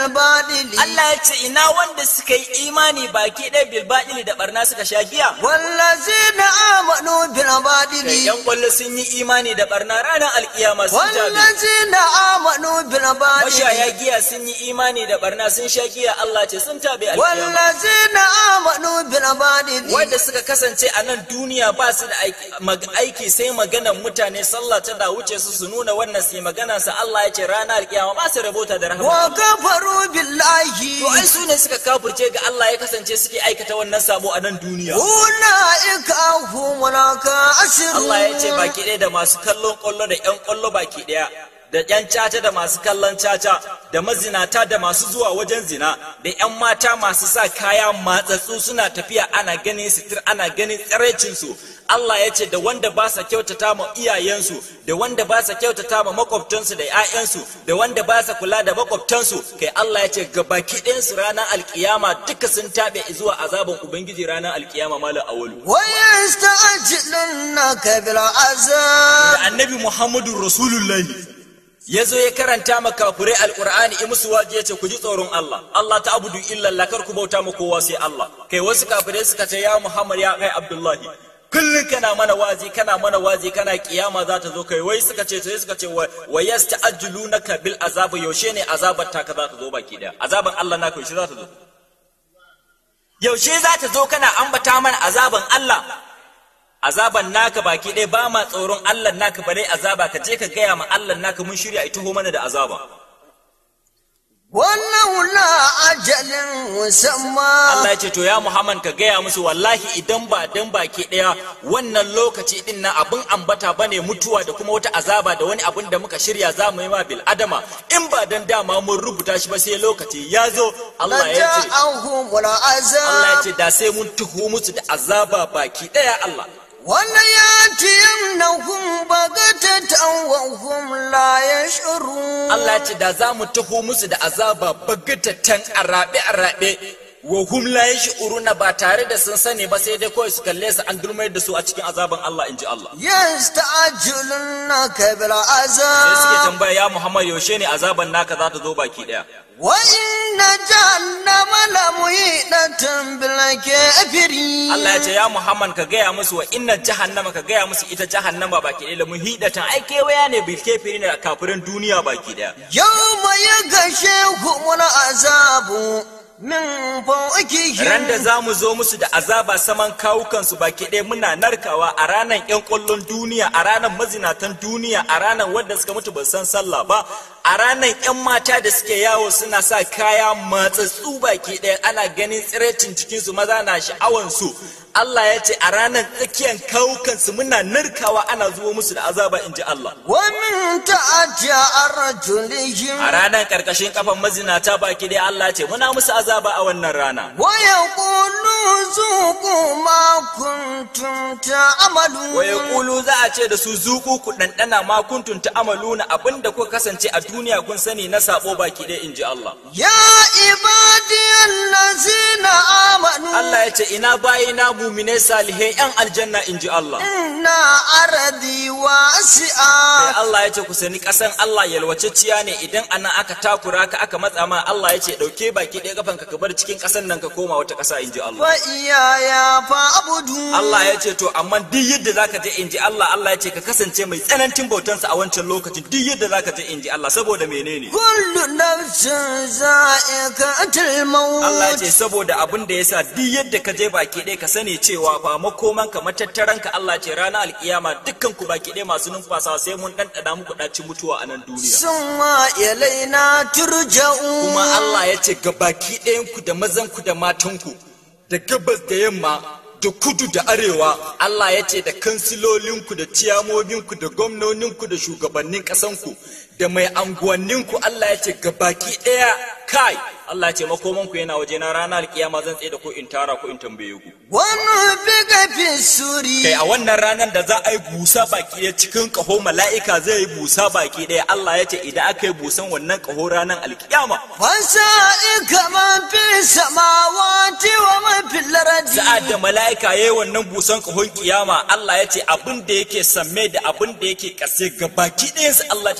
بالباطل Allah ya ce ina wanda suka yi imani baki ɗaya bilbaɗili da barna suka sha giya والذين آمنوا kai بالباطل yan kwallo sun yi imani da barna ranar alkiyama sun jabi والذين آمنوا بالباطل mashaya giya sun yi imani da barna sun sha giya Allah ce sun tabe alkiyama والذين آمنوا بالباطل wanda suka kasance a nan duniya ba su da aiki- mag- aiki sai maganan mutane sallah ta da wuce su su nuna wannan su yi magana sa Allah ya ce ranar alkiyama ba su rabota da rahama وكفروا بالله to ai su ne suka kafurce ga Allah ya kasance suke aikata wannan sabo a nan duniya أولئك هم الخاسرون Allah ya ce baki ɗaya da masu kallon ƙwallo da ƴan ƙwallo baki ɗaya da ƴan caca da masu kallon caca da mazinata da masu zuwa wajen zina da ƴan mata masu sa kaya matsatsu suna tafiya ana ganin sitir ana ganin tsiraicinsu Allah ya ce da wanda ba sa kyautata ma iyayensu da wanda ba sa kyautata ma makwabtansu da 'ya'yansu da wanda ba sa kula da makwabtansu kai Allah ya ce ga baki ɗayansu ranar alkiyama duka sun taɓe zuwa azaban ubangiji ranar alkiyama malam awalu ويستعجلنك بالعذاب da annabi Muhammadu Rasulullahi ya zo ya karanta ma kafurai alkur'ani in musu waje ya ce ku ji tsoron Allah Allah ta abudu illa Allah kar ku bauta ma kowa sai Allah kai wasu kafirai suka ce ya Muhammad ya kai Abdullahi kullum kana mana wazi kana mana wazi kana kiyama za ta zo kai wai suka ce sai suka ce wa yasta'jilunaka bil azab yaushe ne azabar ta ka za ta zo baki daya azaban Allah naka yaushe za ta zo yaushe za ta zo kana ambata mana azaban Allah azaban naka baki ɗaya ba ma tsoron Allah naka bare azaba ka je ka gaya ma Allah naka mun shirya ita ho mana da azaba ولولا أجل مسمى Allah ya ce to ya Muhammad ka gaya musu wallahi idan ba dan baki ɗaya wannan lokaci din na abin ambata bane mutuwa da kuma wata azaba da wani abin da muka shirya za mu yi ma bil adama in ba dan dama mun rubuta shi ba sai lokaci ya zo Allah ya ce لجاءهم Allah ya العذاب ce da sai mun tuhu musu da azaba baki ɗaya Allah ولياتينهم بغتة وهم لا يشعرون Allah ya ce da za mu taho musu da azaba bagatatan a raɓe a raɓe wa hum la yash'uruna ba tare da sun sani ba sai dai kawai su kalle su an dulmayar da su a cikin azaban Allah inji Allah يستعجلونك sai suke بالعذاب tambaya ya Muhammad yaushe ne azaban naka za ta zo baki daya وإن جهنم لمحيطة بالكافرين Allah ya ce ya Muhammad ka gaya musu wa inna jahannama ka gaya musu ita jahannama baki daya muhidatan ai kewaya ne bil kafirin da kafirin duniya baki daya يوم يغشيهم العذاب من فوقهم ran da za mu zo musu da azaba saman kawukansu baki ɗaya muna narkawa a ranar 'yan ƙwallon duniya a ranar mazinatan duniya a ranar wadda suka mutu ba san sallah ba a ranar 'yan mata da suke yawo suna sa kaya matsatsu baki ɗaya ana ganin tsirecin cikinsu maza na sha'awansu Allah ya ce a ranar tsakiyar kawukansu muna narkawa ana zuwa musu da azaba in ji Allah ومن تحت أرجلهم a ranar ƙarƙashin kafan mazinata baki ɗaya Allah ya ce muna musu azaba a wannan rana ويقولوا ذوقوا ما كنتم تعملون wa yaqulu za a ce da su zuku ku ɗanɗana ma kuntum ta'amaluna abinda kuka kasance a duniya kun sani na sabo baki ɗaya inji Allah يا عبادي الذين آمنوا Allah ya ce ina bayina mumine salihai yan aljanna inji Allah إن أرضي sai واسعة Allah ya ce ku sani ƙasan Allah yalwacecciya ne idan anan aka takura ka aka matsa ma Allah ya ce ɗauke baki ɗaya kafanka ka bar cikin ƙasan nan ka koma wata ƙasa inji Allah وإياي فاعبدون Allah ya ce to amma duk yadda zaka je inji Allah Allah ya ce ka kasance mai tsanancin bautansa a wancan lokacin duk yadda zaka je inji Allah saboda menene كل نفس ذائقة الموت Allah ce saboda abin da yasa duk yadda ka je baki ɗaya ka sani cewa fa makoman ka matattaran ka Allah ce ranar alkiyama dukkan ku baki ɗaya masu numfasa sai mun ɗanɗana muku ɗaci mutuwa a nan duniya ثم إلينا ترجعون kuma Allah ya ce ga baki ɗayan ku da mazan ku da matan ku da gabas da yamma da kudu da arewa Allah ya ce da kansilolinku da ciyamominku da gwamnoninku da shugabannin ƙasanku da mai anguwanninku Allah ya ce ga baki ɗaya kai Allah ya ce makomanku yana waje na ranar alkiyama zan tsaye da ku in tara ku in tambaye ku ونفق في السور kai a wannan ranar da za a yi busa baki ɗaya cikin ƙaho mala'ika zai yi busa baki ɗaya Allah ya ce idan aka yi busan wannan ƙaho ranar alkiyama وسائق من في السماوات ومن في الأرض sa'ad da mala'ika ya yi wannan busan ƙahon kiyama Allah ya ce abin da yake samme da abin da yake ƙase ga baki ɗayansu Allah ce za su mutu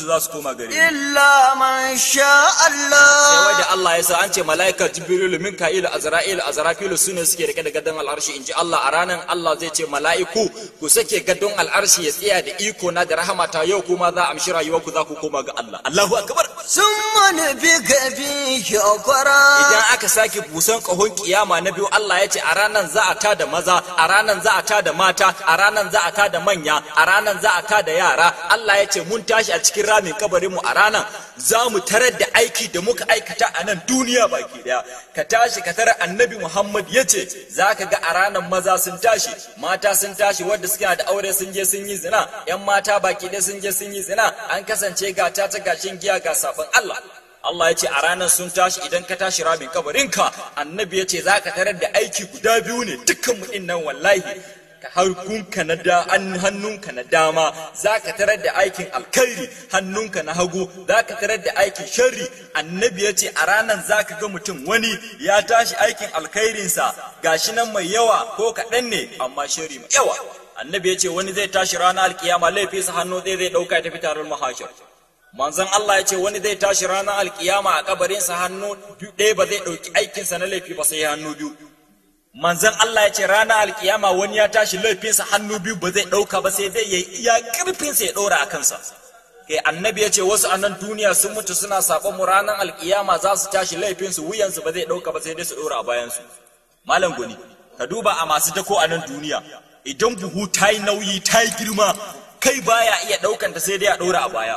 mutu za su koma gare ni إلا من شاء sai الله wai da Allah ya sa an ce mala'ika jibrilu mika'ilu azra'ilu azrafilu su ne suke rike da gadon al'arshi in ji Allah a ranar Allah zai ce mala'iku ku sake gadon al'arshi ya tsaya da iko na da rahamata yau kuma za a amshi rayuwarku za ku koma ga Allah Allahu akbar ثم نفك فيه أخرى idan aka sake busan kahon kiyama na biyu Allah ya ce a ranar za a tada maza a ranar za a tada mata a ranar za a tada manya a ranar za a tada yara Allah ya ce mun tashi a cikin ramin kabarinmu a ranar za mu tarar da aiki da muka aikata a nan duniya baki daya ka tashi ka tarar annabi Muhammad ya ce za ka ga a ranar maza sun tashi mata sun tashi wadda suke da aure sun je sun yi zina yan mata baki daya sun je sun yi zina an kasance ga ta ta gashin giya ga sabon Allah Allah ya ce a ranar sun tashi idan ka tashi rabin kabarinka annabi ya ce za ka tarar da aiki guda biyu ne dukkan mu nan wallahi ka harkunka na da an hannunka na dama za ka tarar da aikin alkhairi hannunka na hagu za ka tarar da aikin sharri annabi ya ce a ranar za ka ga mutum wani ya tashi aikin alkhairinsa gashi nan mai yawa ko kaɗan ne amma sharri mai yawa annabi ya ce wani zai tashi ranar alkiyama laifinsa hannu zai zai ɗauka ya tafi taron mahashar manzon Allah ya ce wani zai tashi ranar alkiyama a kabarinsa hannu ɗaya ba zai ɗauki aikinsa na laifi ba sai hannu biyu manzon Allah ya ce ranar alkiyama wani ya tashi laifinsa hannu biyu ba zai ɗauka ba sai zai yi iya ƙarfinsa ya ɗora a kansa kai annabi ya ce wasu a nan duniya sun mutu suna saɓon mu ranar alkiyama za su tashi laifinsu wuyansu ba zai ɗauka ba sai dai su ɗora a bayansu malam guni ka duba a masu dako a nan duniya idan buhu ta yi nauyi ta yi girma kai baya iya ɗaukanta sai dai a ɗora a baya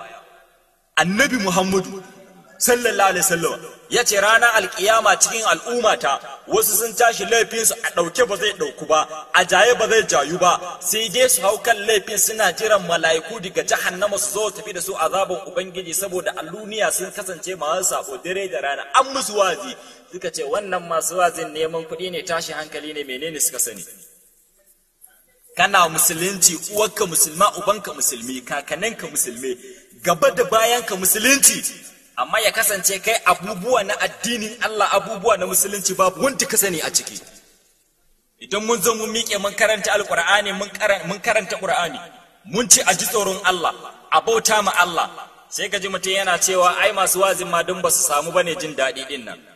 annabi Muhammadu sallallahu alaihi wasallam ya ce ranar alkiyama cikin al'ummata wasu sun tashi laifinsu a ɗauke ba zai ɗauku ba a jaye ba zai jayu ba sai dai su hau kan laifin suna jiran mala'iku daga jahannama su zo tafi da su azaban ubangiji saboda alluniya sun kasance masu sabo dare da rana an musu wazi suka ce wannan masu wazin neman kuɗi ne tashi hankali ne menene suka sani kana musulunci uwarka musulma ubanka musulmi kakaninka musulmi gaba da bayanka musulunci amma ya kasance kai abubuwa na addinin Allah abubuwa na musulunci babu wanda ka sani a ciki idan mun zo mun miƙe mun karanta alƙur'ani mun karanta ƙur'ani mun ci a ji tsoron Allah a bauta ma Allah sai ka ji mutum yana cewa ai masu wazin ma don ba su samu bane jin daɗi din nan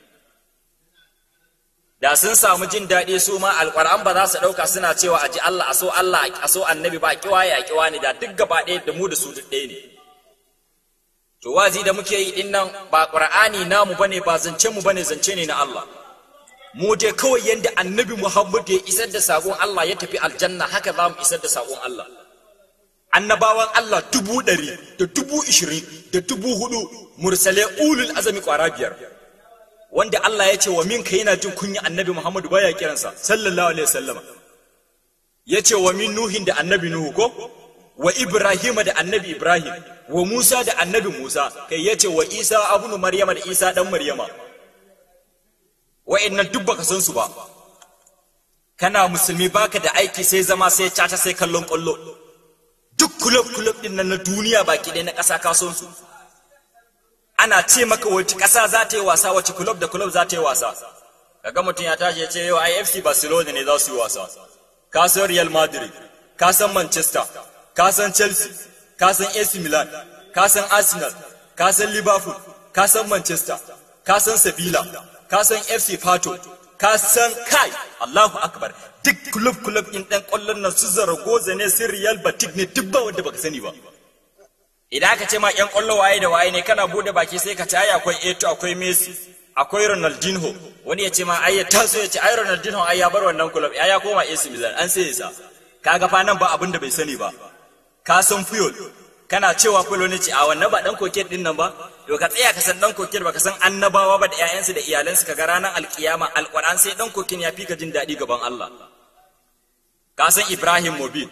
da sun samu jin daɗi su ma alƙur'an ba za su ɗauka suna cewa a ji Allah a so Allah a so annabi ba a kiwa ya kiwa ne da duk gaba ɗaya da mu da su duk ɗaya ne to wazi da muke yi din nan ba ƙur'ani namu bane ba zance mu bane zance ne na Allah mu dai kawai yanda annabi Muhammad ya isar da sakon Allah ya tafi aljanna haka za mu isar da sakon Allah annabawan Allah dubu ɗari da dubu ishirin da dubu hudu mursale ulul azami ƙwara biyar wanda Allah ya ce wa minka yana jin kunya annabi Muhammadu baya kiransa sallallahu alaihi wasallam ya ce wa min nuhin da annabi nuhu ko wa ibrahim da annabi ibrahim wa musa da annabi musa kai ya ce wa isa abunu maryama da isa dan maryama wa'annan duk baka san su ba kana musulmi baka da aiki sai zama sai caca sai kallon kwallo duk kulub kulub din nan na duniya baki ɗaya na ƙasa ka son su ana ce maka wace ƙasa za ta yi wasa wace kulob da kulob za ta yi wasa kaga mutum ya tashi ya ce yau IFC Barcelona ne za su yi wasa ka san Real Madrid ka san Manchester ka san Chelsea ka san AC Milan ka san Arsenal ka san Liverpool ka san Manchester ka san Sevilla ka san FC Porto ka san kai Allahu Akbar duk kulob kulob din dan kwallon nan su Zaragoza ne su Real Betis ne duk ba wanda baka sani ba idan aka ce ma yan kwallo waye da waye ne kana bude baki sai ka ce ai akwai Eto akwai Messi akwai Ronaldinho wani ya ce ma ai ya taso ya ce ai Ronaldinho ai ya bar wannan club ai ya koma AC Milan an sai sa kaga fa nan ba abin da bai sani ba ka san Puyol kana cewa Puyol ne ce a wannan ba dan koket din nan ba to ka tsaya ka san dan koket ba ka san annabawa ba da ƴaƴansu da iyalansu ka ga ranar alkiyama alquran sai dan kokin ya fi ka jin daɗi gaban Allah ka san Ibrahim Mobin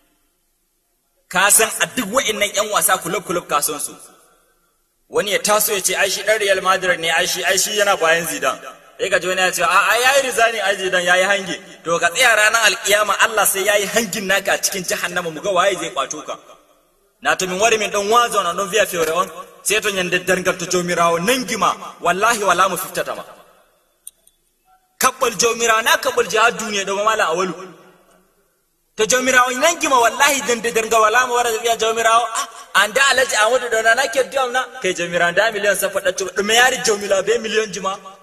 ka san a duk wa'annan yan wasa kulub kulub ka san su wani ya taso ya ce ai shi dan Real Madrid ne ai shi ai shi yana bayan Zidane sai ka ji wani ya ce a ai yayi rizani ai Zidane yayi hange to ka tsaya ranar alkiyama Allah sai yayi hangin naka a cikin jahannama mu ga waye zai kwato ka na to min wari min dan wazo na don via fiore on sai to nyande dangal to jomirawo nangima wallahi wala mu fiftata ma kabbal jomirawo na kabbal jihad duniya da mala awalu to jomirawo nangima wallahi dande darga wala mo wara biya jomirawo ah anda alaji amadu dona na ke diam na kai jamiran da miliyon sa fada to dume yari jamila be miliyon jima